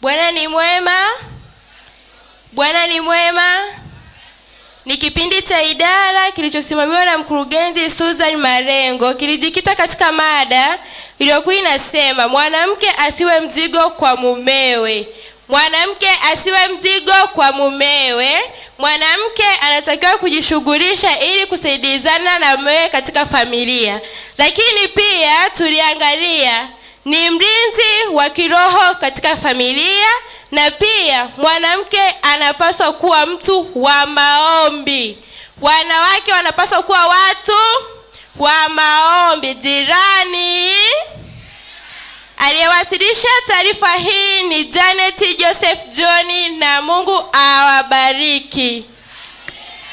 Bwana ni mwema. Bwana ni mwema. Ni kipindi cha idara kilichosimamiwa na mkurugenzi Susan Marengo, kilijikita katika mada iliyokuwa inasema mwanamke asiwe mzigo kwa mumewe. Mwanamke asiwe mzigo kwa mumewe. Mwanamke anatakiwa kujishughulisha ili kusaidizana na mumewe katika familia, lakini pia tuliangalia ni mlinzi wa kiroho katika familia, na pia mwanamke anapaswa kuwa mtu wa maombi. Wanawake wanapaswa kuwa watu wa maombi. Jirani aliyewasilisha taarifa hii ni Janet Joseph John, na Mungu awabariki.